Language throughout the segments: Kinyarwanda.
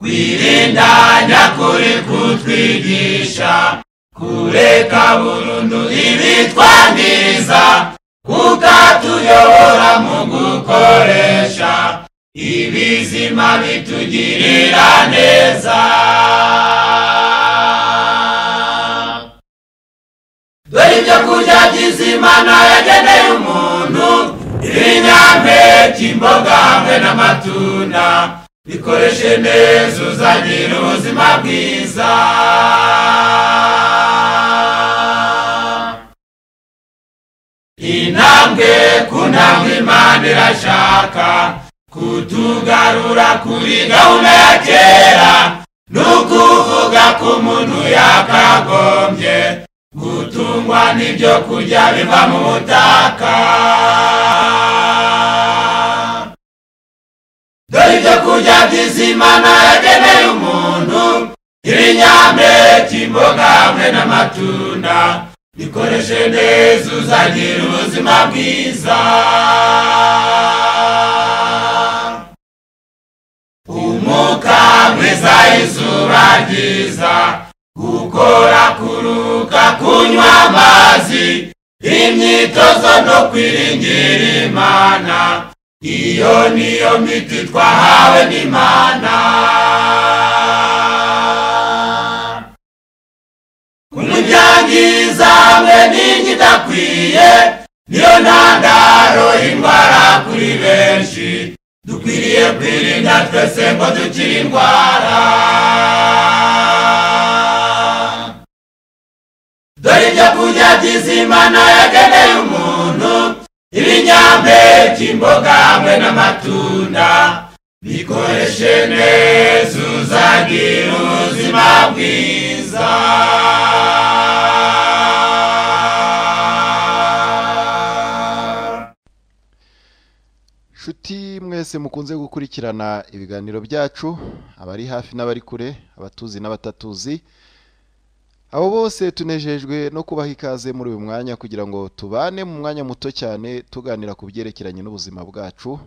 kwirindanya kuri kutwigisha kureka burundu ibitwangiza kuko tuyobora mu gukoresha ibizima bitugirira neza dore ibyo kurya by'izimana yageneye umuntu ibinyampeke imboga hamwe n'amatunda bikoreshe neza uzagira ubuzima bwiza intambwe ku ntambwe imana irashaka kutugarura kuri gahunda ya kera ni ukuvuga ko umuntu yakagombye gutungwa n'ibyo kurya biva mu butaka dore ibyo kurya by'izimana yageneye umuntu ibinyampeke imboga hamwe n'amatunda bikoreshe neza uzagira ubuzima bwiza umwuka mwiza izuba ryiza gukora kuruka kunywa amazi imyitozo no kwiringira imana iyo niyo miti twahawe n'imana kumuryangiza hamwe n'inyo idakwiye niyo ntandaro y'indwara kuri benshi dukwiriye kwirinda twese ngo dukire indwara dore ibyo kurya by'izimana yageneye umuntu ibinyampeke imboga hamwe n'amatunda bikoreshe neza uzagira ubuzima bwiza nshuti mwese mukunze gukurikirana ibiganiro byacu abari hafi n'abari kure abatuzi n'abatatuzi abo bose tunejejwe no kubaha ikaze muri uyu mwanya kugira ngo tubane mu mwanya muto cyane tuganira ku byerekeranye n'ubuzima bwacu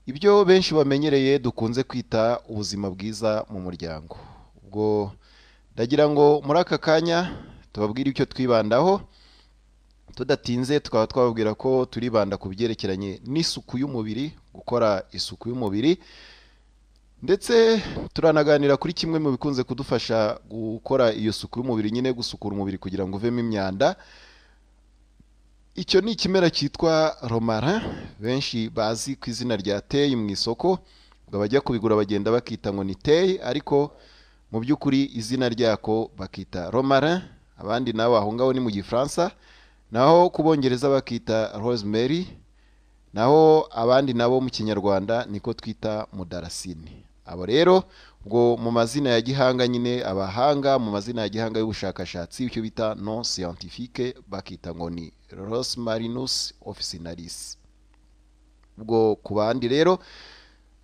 ibyo benshi bamenyereye dukunze kwita ubuzima bwiza mu muryango ubwo ndagira ngo muri aka kanya tubabwire icyo twibandaho tudatinze tukaba twababwira ko turibanda ku byerekeranye n'isuku y'umubiri gukora isuku y'umubiri ndetse turanaganira kuri kimwe mu bikunze kudufasha gukora iyo suku y'umubiri nyine gusukura umubiri kugira ngo uvemo imyanda icyo ni ikimera cyitwa romara benshi bazi ku izina rya teyi mu isoko ngo abajya kubigura bagenda bakita ngo ni teyi ariko mu by'ukuri izina ryako bakita romara abandi nabo aho ngaho ni mu gifaransa naho ku bongereza bakita rosemary naho abandi nabo mu kinyarwanda niko twita mudarasini abo rero ubwo mu mazina ya gihanga nyine abahanga mu mazina ya gihanga y'ubushakashatsi icyo bita non scientifique bakita ngo ni rosmarinus officinalis ubwo ku bandi rero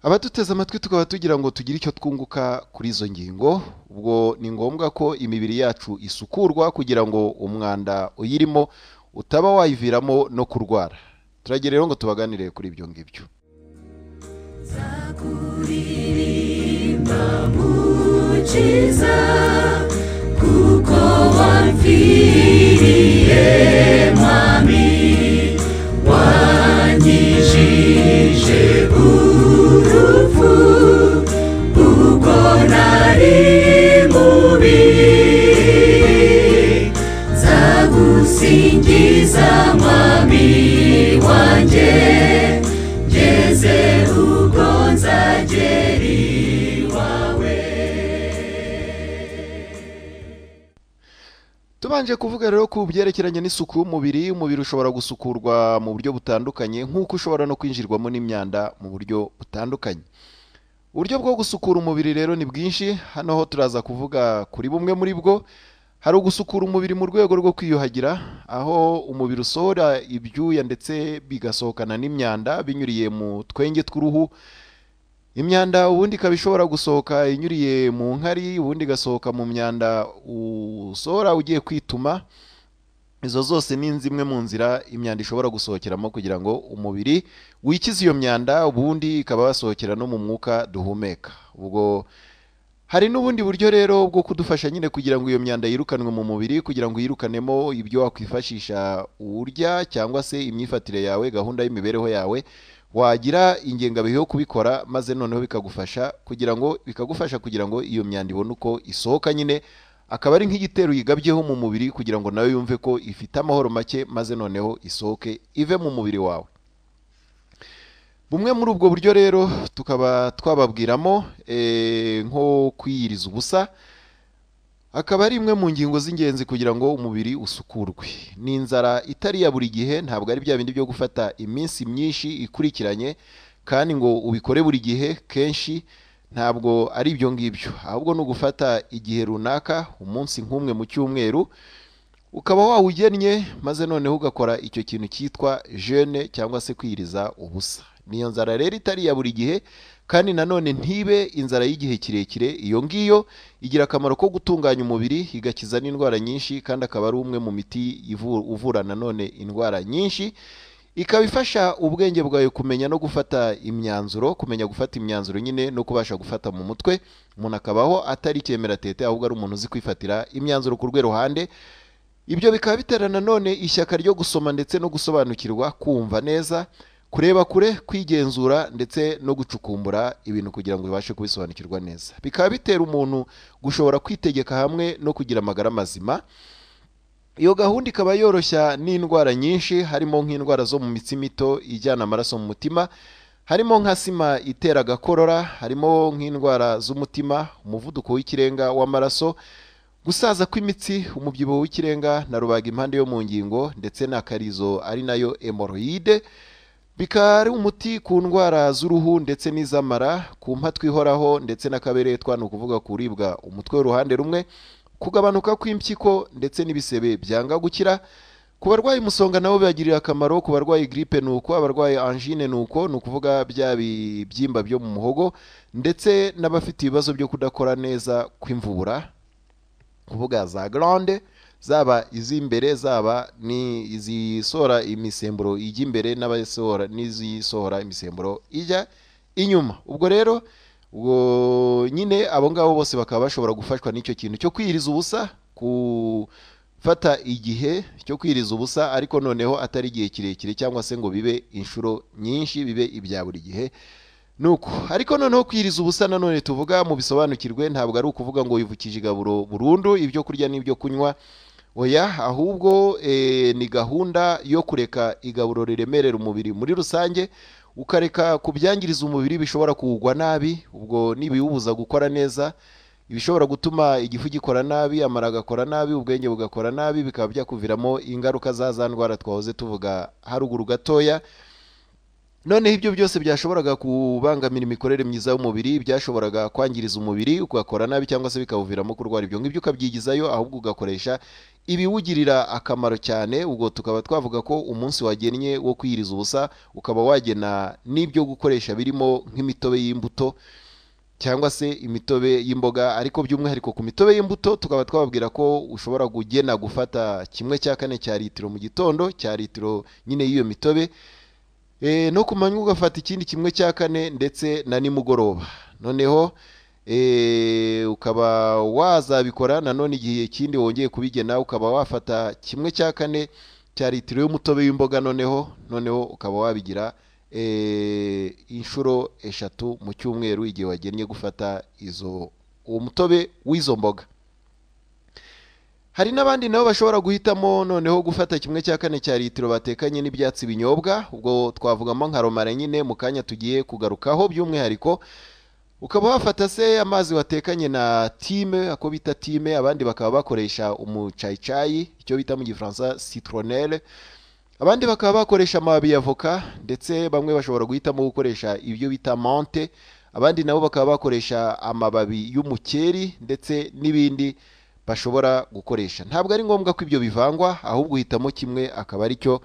abaduteze amatwi tukaba tugira ngo tugire icyo twunguka kuri izo ngingo ubwo ni ngombwa ko imibiri yacu isukurwa kugira ngo umwanda uyirimo utaba wayiviramo no kurwara turagira rero ngo tubaganire kuri ibyo ngibyo Zakuririmba mukiza kuko wamviriye mami wanyijije urupfu ubwo nari mubi zagusingiza mami wanjye ngeze ubwo nzagera iwawe tubanje kuvuga rero ku byerekeranye n'isuku y'umubiri umubiri ushobora gusukurwa mu buryo butandukanye nk'uko ushobora no kwinjirwamo n'imyanda mu buryo butandukanye uburyo bwo gusukura umubiri rero ni bwinshi hano ho turaza kuvuga kuri bumwe muri bwo hari ugusukura umubiri mu rwego rwo kwiyuhagira aho umubiri usohora ibyuya ndetse bigasohokana n'imyanda binyuriye mu twenge tw'uruhu imyanda ubundi ikaba ishobora gusohoka inyuriye mu nkari ubundi igasohoka mu myanda usohora ugiye kwituma izo zose ni zimwe mu nzira imyanda ishobora gusohokeramo kugira ngo umubiri wikize iyo myanda ubundi ikaba yasohokera no mu mwuka duhumeka ubwo hari n'ubundi buryo rero bwo kudufasha nyine kugira ngo iyo myanda yirukanwe mu mubiri kugira ngo yirukanemo ibyo wakwifashisha urya cyangwa se imyifatire yawe gahunda y'imibereho yawe wagira ingengabihe yo kubikora maze noneho bikagufasha kugira ngo bikagufasha kugira ngo iyo myanda ibone uko isohoka nyine akaba ari nk'igitero yigabyeho mu mubiri kugira ngo nawe yumve ko ifite amahoro make maze noneho isohoke ive mu mubiri wawe bumwe muri ubwo buryo rero tukaba twababwiramo eh, nko kwiyiriza ubusa akaba ari imwe mu ngingo z'ingenzi kugira ngo umubiri usukurwe ni inzara itari ya buri gihe ntabwo ari bya bindi byo gufata iminsi myinshi ikurikiranye kandi ngo ubikore buri gihe kenshi ntabwo ari ibyo ngibyo ahubwo ni ugufata igihe runaka umunsi nk'umwe mu cyumweru ukaba wawugennye maze noneho ugakora icyo kintu cyitwa jene cyangwa se kwiriza ubusa niyo nzara rero itari iya buri gihe kandi nanone ntibe inzara y'igihe kirekire iyo ngiyo igira akamaro ko gutunganya umubiri igakiza n'indwara nyinshi kandi akaba ari umwe mu miti ivu- uvura nanone indwara nyinshi ikaba ifasha ubwenge bwawe kumenya no gufata imyanzuro kumenya gufata imyanzuro nyine no kubasha gufata mu mutwe umuntu akabaho atari ikemera tete ahubwo ari umuntu uzi kwifatira imyanzuro ku rwego ruhande ibyo bikaba bitera nanone ishyaka ryo gusoma ndetse no gusobanukirwa kumva neza kureba kure kwigenzura ndetse no gucukumbura ibintu kugira ngo bibashe kubisobanukirwa neza bikaba bitera umuntu gushobora kwitegeka hamwe no kugira amagara mazima iyo gahunda ikaba yoroshya n'indwara nyinshi harimo nk'indwara zo mu mitsi mito ijyana amaraso mu mutima harimo nka sima itera agakorora harimo nk'indwara z'umutima umuvuduko w'ikirenga w'amaraso gusaza kw'imitsi umubyibuho w'ikirenga na rubaga impande yo mu ngingo ndetse n'akarizo ari nayo emoroyide bikaba ari umuti ku ndwara z'uruhu ndetse n'iz'amara ku mpa twihoraho ndetse n'akaberetwa ni ukuvuga kuribwa umutwe w'uruhande rumwe kugabanuka kw'impyiko ndetse n'ibisebe byanga gukira ku barwayi umusonga nabo bibagirira akamaro ku barwayi giripe ni uko abarwayi anjine ni uko ni ukuvuga bya bibyimba byo mu muhogo ndetse n'abafite ibibazo byo kudakora neza kw'imvubura kuvuga za garande zaba iz'imbere zaba ni izisohora imisemburo ijya imbere n'abasohora n'izisohora imisemburo ijya inyuma ubwo rero ubwo nyine abo ngabo bose bakaba bashobora gufashwa n'icyo kintu cyo kwiriza ubusa gufata igihe cyo kwiriza ubusa ariko noneho atari igihe kirekire cyangwa se ngo bibe inshuro nyinshi bibe ibya buri gihe nuko ariko noneho kwiriza ubusa nanone tuvuga mu bisobanukirwe ntabwo ari ukuvuga ngo wivukije igaburo burundu ibyo kurya n'ibyo kunywa oya ahubwo eh, ni gahunda yo kureka igaburo riremerera umubiri muri rusange ukareka kubyangiriza umubiri bishobora kuwugwa nabi ubwo nibiwubuza gukora neza ibishobora gutuma igifu gikora nabi amara agakora nabi ubwenge bugakora nabi bikaba byakuviramo ingaruka za za ndwara twahoze tuvuga haruguru gatoya noneho ibyo byose byashoboraga kubangamira imikorere myiza y'umubiri byashoboraga kwangiriza umubiri ugakora nabi cyangwa se bikawuviramo kurwara ibyo ngibyo ukabyigizayo ahubwo ugakoresha ibiwugirira akamaro cyane ubwo tukaba twavuga ko umunsi wagennye wo kwiyiriza ubusa ukaba wagena n'ibyo gukoresha birimo nk'imitobe y'imbuto cyangwa se imitobe y'imboga ariko by'umwihariko ku mitobe y'imbuto tukaba twababwira ko ushobora kugena gufata kimwe cya kane cya litiro mu gitondo cya litiro nyine y'iyo mitobe e, no ku manywa ugafata ikindi kimwe cya kane ndetse na nimugoroba noneho e, ukaba wazabikora nanone igihe kindi wongeye kubigena ukaba wafata kimwe cya kane cya litiro y'umutobe w'imboga noneho noneho ukaba wabigira e, inshuro eshatu mu cyumweru igihe wagennye gufata izo uwo mutobe w'izo mboga hari n'abandi nabo bashobora guhitamo noneho gufata kimwe cya kane cya litiro batekanye n'ibyatsi binyobwa ubwo twavugamo nka romara nyine mu kanya tugiye kugarukaho by'umwihariko ukaba wafata se amazi watekanye na time ako bita time abandi bakaba bakoresha umucayicayi icyo bita mu gifaransa citronelle abandi bakaba bakoresha amababi ya voka ndetse bamwe bashobora guhitamo gukoresha ibyo bita monte abandi nabo bakaba bakoresha amababi y'umukeri ndetse n'ibindi bashobora gukoresha ntabwo ari ngombwa ko ibyo bivangwa ahubwo uhitamo kimwe akaba ari cyo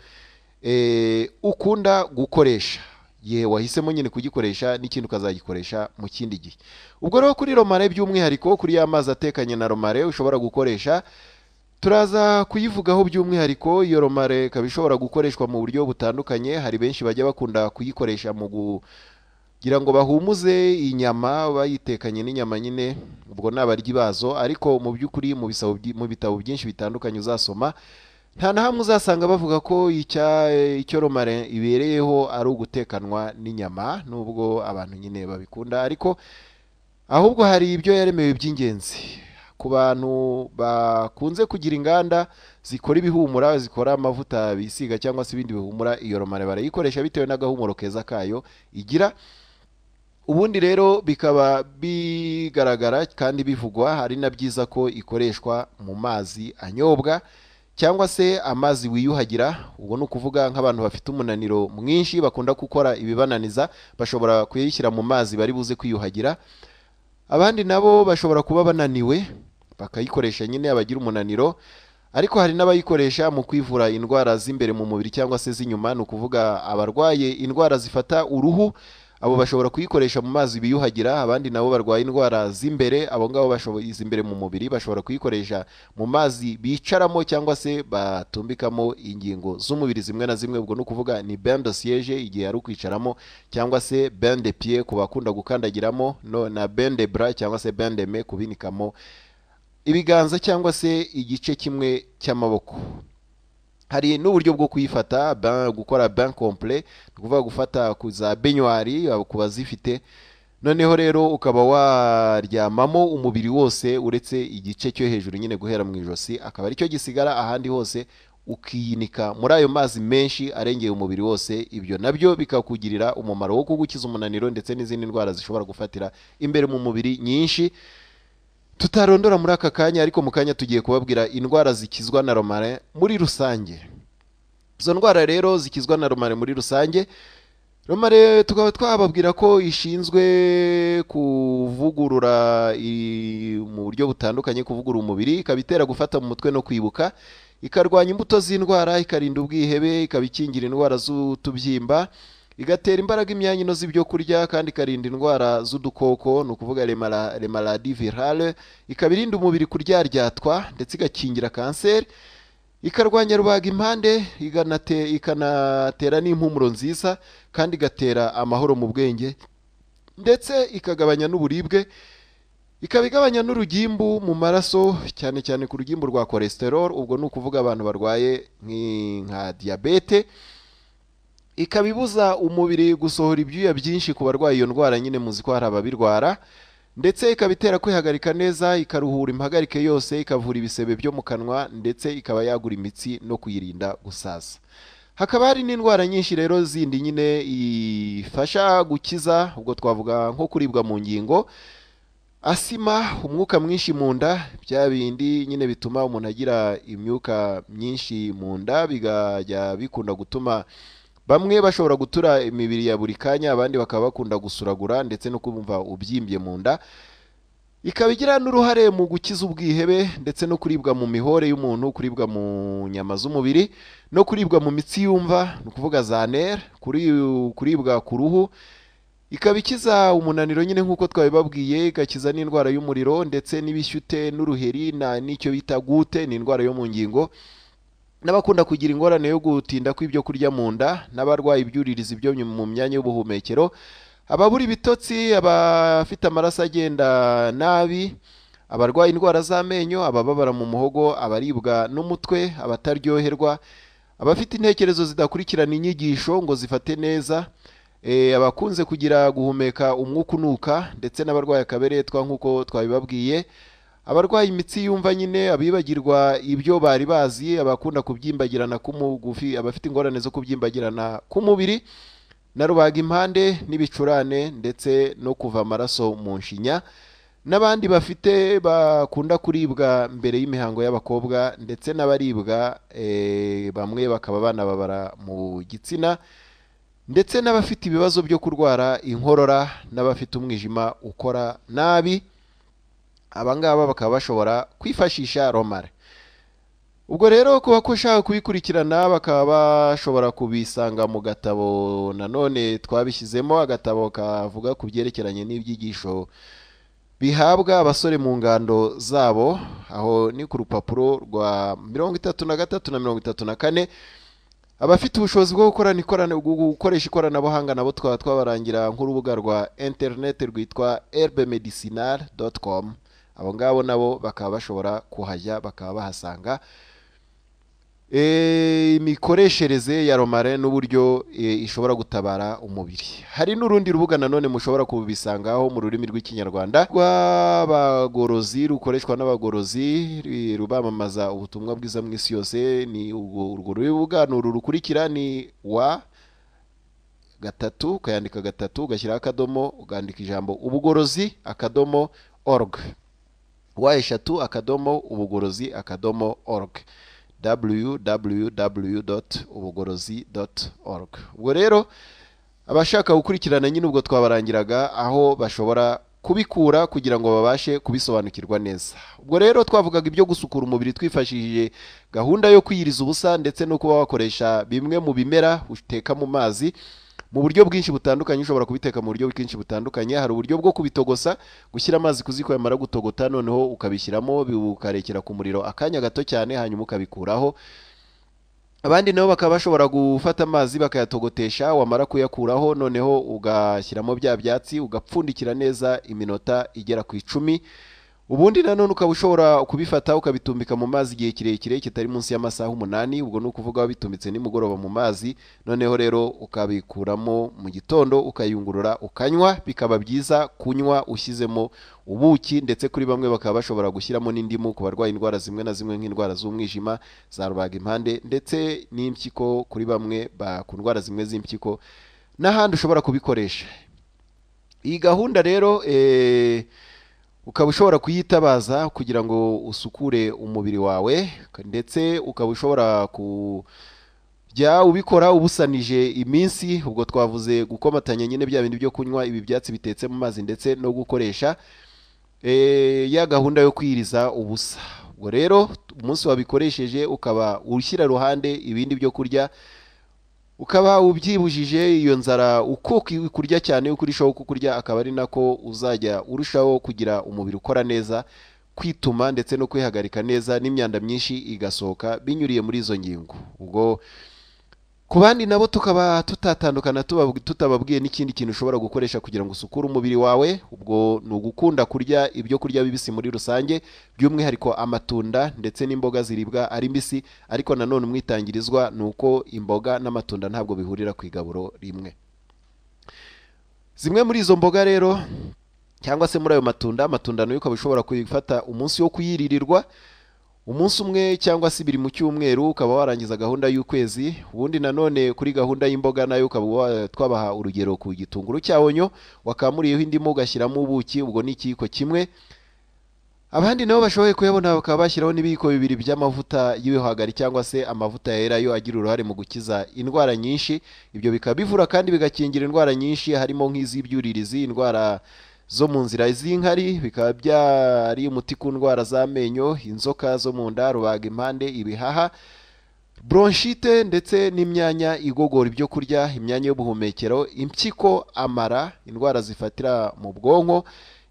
eh, ukunda gukoresha yewe wahisemo nyine kugikoresha n'ikindi ukazagikoresha mu kindi gihe ubwo rero kuri romare by'umwihariko kuri ya mazi atekanye na romare ushobora gukoresha turaza kuyivugaho by'umwihariko iyo romare ikaba ishobora gukoreshwa mu buryo butandukanye hari benshi bajya bakunda kuyikoresha mu gu ngira ngo bahumuze inyama bayitekanye n'inyama nyine ubwo ni abaryi bazo ariko mu by'ukuri mu bisabo byi- mu bitabo byinshi bitandukanye uzasoma nta na hamwe uzasanga bavuga ko icya- icyo romare ibereyeho ari ugutekanwa n'inyama nubwo abantu nyine babikunda ariko ahubwo hari ibyo yaremewe by'ingenzi ku bantu bakunze kugira inganda zikora ibihumura zikora amavuta bisiga cyangwa se ibindi bihumura iyo romare barayikoresha bitewe n'agahumuro keza kayo igira ubundi rero bikaba bigaragara kandi bivugwa hari na byiza ko ikoreshwa mu mazi anyobwa cyangwa se amazi wiyuhagira ubwo ni ukuvuga nk'abantu bafite umunaniro mwinshi bakunda gukora ibibananiza bashobora kuyishyira mu mazi bari buze kwiyuhagira abandi nabo bashobora kuba bananiwe bakayikoresha nyine abagira umunaniro ariko hari n'abayikoresha mu kwivura indwara z'imbere mu mubiri cyangwa se z'inyuma ni ukuvuga abarwaye indwara zifata uruhu abo bashobora kuyikoresha mu mazi biyuhagira abandi nabo barwaye indwara z'imbere abo ngabo bashoboye iz'imbere mu mubiri bashobora kuyikoresha mu mazi bicaramo cyangwa se batumbikamo ingingo z'umubiri zimwe na zimwe ubwo ni ukuvuga ni bain de siège igihe ari ukwicaramo cyangwa se bain de pied ku bakunda gukandagiramo no na bain de bras cyangwa se bain de main kubinikamo ibiganza cyangwa se igice kimwe cy'amaboko hari n'uburyo bwo kuyifata bain- gukora bain complet ni ukuvuga gufata ku za benywari ku bazifite noneho rero ukaba waryamamo umubiri wose uretse igice cyo hejuru nyine guhera mu ijosi akaba aricyo gisigara ahandi hose ukiyinika muri ayo mazi menshi arengeye umubiri wose ibyo nabyo bikakugirira umumaro wo kugukiza umunaniro ndetse n'izindi ndwara zishobora gufatira imbere mu mubiri nyinshi tutarondora muri aka kanya ariko mu kanya tugiye kubabwira indwara zikizwa na romare muri rusange izo ndwara rero zikizwa na romare muri rusange romare tukaba twababwira ko ishinzwe kuvugurura i- mu buryo butandukanye kuvugurura umubiri ikaba itera gufata mu mutwe no kwibuka ikarwanya imbuto z'indwara ikarinda ubwihebe ikaba ikingira indwara z'utubyimba igatera imbaraga imyanya ino z'ibyo kurya kandi ikarinda indwara z'udukoko ni ukuvuga remaladi virale ikaba irinda umubiri kuryaryatwa ndetse igakingira kanseri ikarwanya rubaga impande iganate- ikanatera n'impumuro nziza kandi igatera amahoro mu bwenge ndetse ikagabanya n'uburibwe ikaba igabanya n'urugimbu mu maraso cyane cyane ku rugimbu rwa cholesterol ubwo ni ukuvuga abantu barwaye nk'i- nka diyabete ikaba ibuza umubiri gusohora ibyuya byinshi ku barwaye iyo ndwara nyine muzi ko hari ababirwara ndetse ikaba itera kwihagarika neza ikaruhura impagarike yose ikavura ibisebe byo mu kanwa ndetse ikaba yagura imitsi no kuyirinda gusaza hakaba hari n'indwara nyinshi rero zindi nyine ifasha gukiza ubwo twavuga nko kuribwa mu ngingo asima umwuka mwinshi mu nda bya bindi nyine bituma umuntu agira imyuka myinshi mu nda bikajya bikunda gutuma bamwe bashobora gutura imibiri ya buri kanya abandi bakaba bakunda gusuragura ndetse no kumva ubyimbye mu nda ikaba igira n'uruhare mu gukiza ubwihebe ndetse no kuribwa mu mihore y'umuntu kuribwa mu nyama z'umubiri no kuribwa mu mitsi yumva ni ukuvuga za nere kuri- kuribwa ku ruhu ikaba ikiza umunaniro nyine nk'uko twabibabwiye igakiza n'indwara y'umuriro ndetse n'ibishyute n'uruheri na n'icyo bita gute ni indwara yo mu ngingo n'abakunda kugira ingorane yo gutinda kw'ibyo kurya mu nda n'abarwaye ibyuririzi byo mu myanya y'ubuhumekero ababura ibitotsi abafite amaraso agenda nabi abarwaye indwara z'amenyo abababara mu muhogo abaribwa n'umutwe abataryoherwa abafite intekerezo zidakurikirana inyigisho ngo zifate neza eh, abakunze kugira guhumeka umwuka unuka ndetse n'abarwaye akaberetwa nk'uko twabibabwiye abarwaye imitsi yumva nyine abibagirwa ibyo bari bazi abakunda kubyimbagirana k'umugufi abafite ingorane zo kubyimbagirana k'umubiri na rubaga impande n'ibicurane ndetse no kuva amaraso mu nshinya n'abandi bafite bakunda kuribwa mbere y'imihango y'abakobwa ndetse n'abaribwa eh, bamwe bakaba banababara mu gitsina ndetse n'abafite ibibazo byo kurwara inkorora n'abafite umwijima ukora nabi abangaba bakaba bashobora kwifashisha romare ubwo rero ku bakoshaka kubikurikirana bakaba bashobora kubisanga mu gatabo nanone twabishyizemo agatabo kavuga ku byerekeranye n'ibyigisho bihabwa abasore mu ngando zabo aho ni ku rupapuro rwa mirongo itatu na gatatu na mirongo itatu na kane abafite ubushobozi bwo gukorana ikorana gu- gukoresha ikoranabuhanga nabo twaba twabarangira nk'urubuga rwa interineti rwitwa erbemedicinal com abo ngabo nabo bakaba bashobora kuhajya bakaba bahasanga Eh, imikoreshereze ya romare n'uburyo eh, ishobora gutabara umubiri hari n'urundi rubuga nanone mushobora kubisangaho mu rurimi rw'ikinyarwanda rw'abagorozi rukoreshwa n'abagorozi ri- rubamamaza ubutumwa bwiza mu isi yose ni urwo urwo rubuga ni uru rukurikira ni wa gatatu ukayandika gatatu ugashyiraho akadomo ugandika ijambo ubugorozi akadomo org wa eshatu akadomo ubugorozi akadomo org www ubugorozi org ubwo rero abashaka gukurikirana nyine ubwo twabarangiraga aho bashobora kubikura kugira ngo babashe kubisobanukirwa neza ubwo rero twavugaga ibyo gusukura umubiri twifashishije gahunda yo kwiyiriza ubusa ndetse no kuba wakoresha bimwe mu bimera uteka mu mazi mu buryo bwinshi butandukanye ushobora kubiteka mu buryo bwinshi butandukanye hari uburyo bwo kubitogosa gushyira amazi ku ziko yamara gutogota noneho ukabishyiramo bi- ukarekera ku muriro akanya gato cyane hanyuma ukabikuraho abandi nabo bakaba bashobora gufata amazi bakayatogotesha wamara kuyakuraho noneho ugashyiramo bya byatsi ugapfundikira neza iminota igera ku icumi ubundi nanone ukaba ushobora kubifata ukabitumbika mu mazi igihe kirekire kitari munsi y'amasaha umunani ubwo ni ukuvuga wabitumbitse nimugoroba mu mazi noneho rero ukabikuramo mu gitondo ukayungurura ukanywa bikaba byiza kunywa ushyizemo ubuki ndetse kuri bamwe bakaba bashobora gushyiramo n'indimu ku barwaye indwara zimwe na zimwe nk'indwara z'umwijima za rubaga impande ndetse n'impyiko kuri bamwe ba- ku ndwara zimwe z'impyiko n'ahandi ushobora kubikoresha iyi gahunda rero eh, ukaba ushobora kuyitabaza kugira ngo usukure umubiri wawe ndetse ukaba ushobora ku jya ubikora ubusanije iminsi ubwo twavuze gukomatanya nyine bya bindi byo kunywa ibi byatsi bitetse mu mazi ndetse no gukoresha eh, ya gahunda yo kwiriza ubusa ubwo rero umunsi wabikoresheje ukaba ushyira iruhande ibindi byo kurya ukaba ubyibujije iyo nzara uko ki- kurya cyane uko urushaho kukurya akaba ari nako uzajya urushaho kugira umubiri ukora neza kwituma ndetse no kwihagarika neza n'imyanda myinshi igasohoka binyuriye muri izo ngingo ubwo ku bandi nabo tukaba tutatandukana tubab- tutababwiye n'ikindi kintu ushobora gukoresha kugira ngo usukure umubiri wawe ubwo ni ugukunda kurya ibyo kurya bibisi muri rusange by'umwihariko amatunda ndetse n'imboga ziribwa ari mbisi ariko nanone umwitangirizwa ni uko imboga n'amatunda ntabwo bihurira ku igaburo rimwe zimwe muri izo mboga rero cyangwa se muri ayo matunda amatunda nayo ukaba ushobora kuyifata umunsi wo kuyiririrwa umunsi umwe cyangwa se ibiri mu cyumweru ukaba warangiza gahunda y'ukwezi ubundi nanone kuri gahunda y'imboga nayo ukaba wa- twabaha urugero ku gitunguru cya onyo wakamuriyeho indimu ugashyiramo ubuki ubwo ni ikiyiko kimwe abandi nabo bashoboye kuyabona bakaba bashyiraho n'ibiyiko bibiri by'amavuta y'ibihwagari cyangwa se amavuta yera yo agira uruhare mu gukiza indwara nyinshi ibyo bikaba bivura kandi bigakingira indwara nyinshi harimo nk'iz'ibyuririzi indwara zo mu nzira z'inkari bikaba byari umuti ku ndwara z'amenyo inzoka zo mu nda rubaga impande ibihaha bronchite ndetse n'imyanya igogora ibyo kurya imyanya y'ubuhumekero impyiko amara indwara zifatira mu bwonko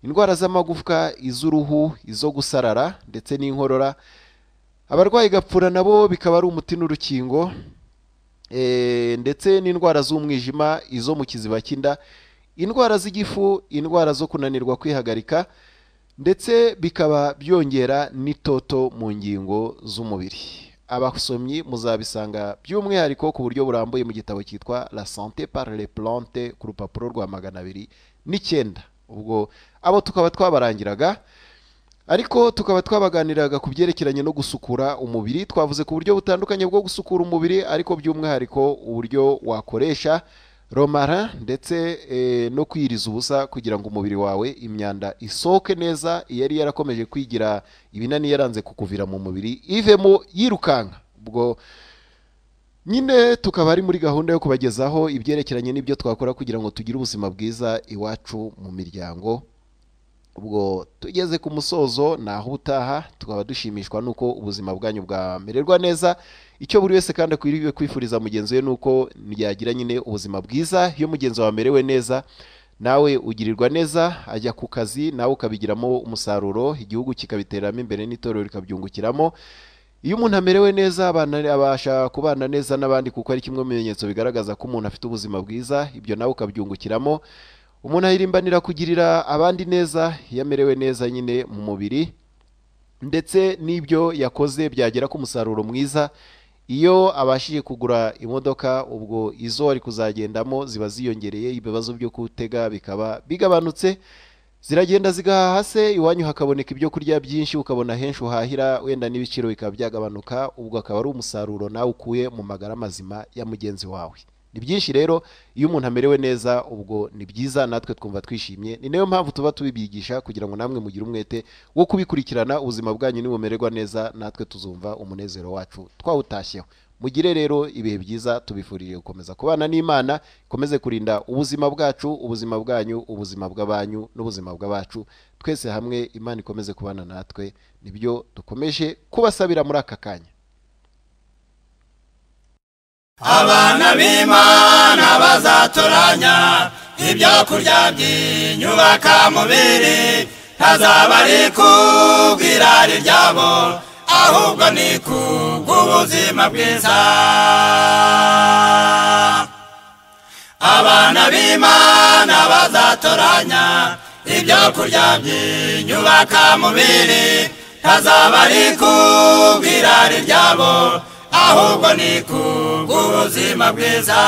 indwara z'amagufwa iz'uruhu izo gusarara ndetse n'inkorora abarwayi gapfura nabo bikaba ari umuti n'urukingo Eh, ndetse n'indwara z'umwijima izo mu kiziba cy'inda indwara z'igifu indwara zo kunanirwa kwihagarika ndetse bikaba byongera n'itoto mu ngingo z'umubiri abasomyi muzabisanga by'umwihariko ku buryo burambuye mu gitabo cyitwa la santé par les plantes ku rupapuro rwa magana abiri n'icyenda ubwo abo tukaba twabarangiraga ariko tukaba twabaganiraga ku byerekeranye no gusukura umubiri twavuze ku buryo butandukanye bwo gusukura umubiri ariko by'umwihariko uburyo wakoresha romara ndetse eh, no kwiriza ubusa kugira ngo umubiri wawe imyanda isohoke neza yari yarakomeje kwigira ibinani yaranze kukuvira mu mubiri ivemo yirukanka ubwo nyine tukaba ari muri gahunda yo kubagezaho ibyerekeranye n'ibyo twakora kugira ngo tugire ubuzima bwiza iwacu mu miryango ubwo tugeze ku musozo naho utaha tukaba dushimishwa n'uko ubuzima bwanyu bwamererwa neza icyo buri wese kandi akwiriye kwifuriza mugenzi we ni uko yagira nyine ubuzima bwiza iyo mugenzi wawe amerewe neza nawe ugirirwa neza ajya ku kazi nawe ukabigiramo umusaruro igihugu kikabiteramo imbere n'itorero rikabyungukiramo iyo umuntu amerewe neza abana abasha kubana neza n'abandi kuko ari kimwe mu bimenyetso bigaragaza ko umuntu afite ubuzima bwiza ibyo nawe ukabyungukiramo umuntu ahirimbanira kugirira abandi neza iyo amerewe neza nyine mu mubiri ndetse n'ibyo yakoze byagera ku musaruro mwiza iyo abashije kugura imodoka ubwo izo ari kuzagendamo ziba ziyongereye ibibazo byo gutega bikaba bigabanutse ziragenda zigahaha se iwanyu hakaboneka ibyo kurya byinshi ukabona henshi uhahira wenda n'ibiciro bikaba byagabanuka ubwo akaba ari umusaruro nawe ukuye mu magara mazima ya mugenzi wawe ni byinshi rero iyo umuntu amerewe neza ubwo ni byiza natwe twumva twishimye ni nayo mpamvu tuba tubibigisha kugira ngo namwe mugire umwete wo kubikurikirana ubuzima bwanyu nibumererwa neza natwe tuzumva umunezero wacu twawutashyeho mugire rero ibihe byiza tubifuririye gukomeza kubana n'imana ikomeze kurinda ubuzima bwacu ubuzima bwanyu ubuzima bw'abanyu n'ubuzima bw'abacu twese hamwe imana ikomeze kubana natwe nibyo dukomeje kubasabira muri aka kanya abana b'imana bazatoranya ibyo kurya by'inyubaka mubiri ntazaba ari kubw'irari ryabo ahubwo ni kubw'ubuzima bwiza abana b'imana bazatoranya ibyo kurya by'inyubaka mubiri ntazaba ari kubw'irari ryabo ahubwo ni kubw'ubuzima bwiza